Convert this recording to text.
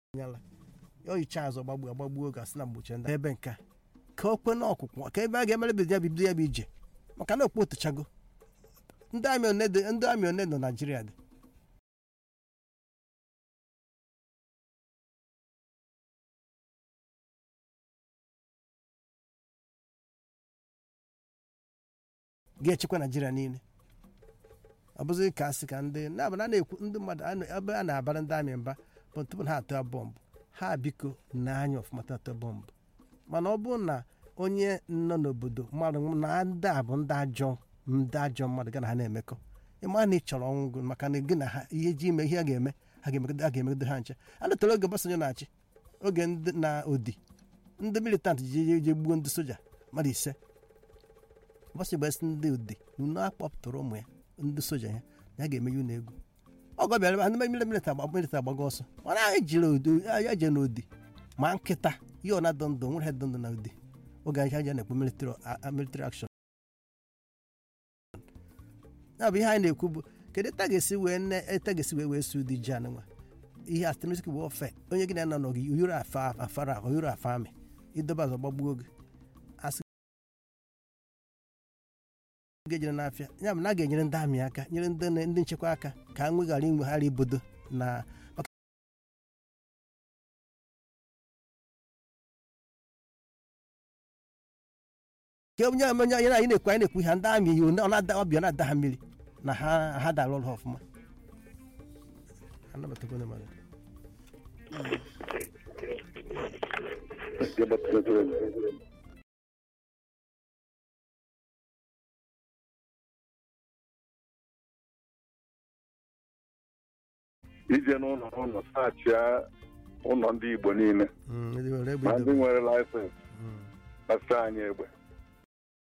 nyala ya oyicha azụ gbagbu agbagbuo oge asị na mgbochi ndị ebe nke a ka o kwe n'ọkwụkwọ ka ebe a ga-emere bido ya bido ya bụ ije maka na okpu otuchago ndị amị one dị ndị amị one nọ naijiria dị ga-echekwa naijiria niile ọ bụzi ka asị ka ndị na na na-ekwu ndị mmadụ a na- ebe a na-abara ndị amị mba bụ tupu ha atụa bọmbụ ha biko na-anya ọfụma atụa bọmbụ mana ọ bụrụ na onye nọ n'obodo mmadụ na ndị a bụ ndị ajọ ndị ajọ mmadụ ga na ha na-emekọ ịma na ị chọrọ ọnwụ gị maka na gị na ha ihe ji ime ihe a ga-eme ha ga-emegodo ha ga-emegodo ha nche a letara oge Obasanjo na-achị oge ndị na odi ndị militant ji je je gbuo ndị soja mmadụ ise Obasanjo gbasị ndị odi unu akpọpụtara ụmụ ya ndị soja ya na ya ga-eme ya unu egwu ọgọ bịara ebe a, ndị mili milita agba milita agbago ọsọ mana anyị jiri odi ya je n'odi ma nkịta ihe ọ na-adọ ndụ nwere dọ ndụ na odi oge anyị aja na-ekwu military a- military action ya bụ ihe anyị na-ekwu bụ kedu eta ga-esi wee nne eta ga-esi wee wee su di ji anụnwa ihe astemesik bụ ofe onye gị na-anọ n'oge oyoro afa afara ahụ oyoro afa amị idobe azọ gbagbuo oge asị ga-ejere n'afịa ya bụ na a ga-enyere ndị amị aka nyere ndị ndị nchekwa aka ka a nweghara inweghara ibodo na maka ka onye onye onye anyị na-ekwu anyị na-ekwu ihe ndị amị yi ọ na-ada ọbịa na-ada ha mmiri na ha ha dara ọrụ ha ọfụma anabatago onye mmadụ. ije n'ụlọ n'ụlọ saachịa ụlọ ndị Igbo niile Mm, ndị were egbe ma ndị idobe. nwere laịsensị Mm. gbasara anyị egbe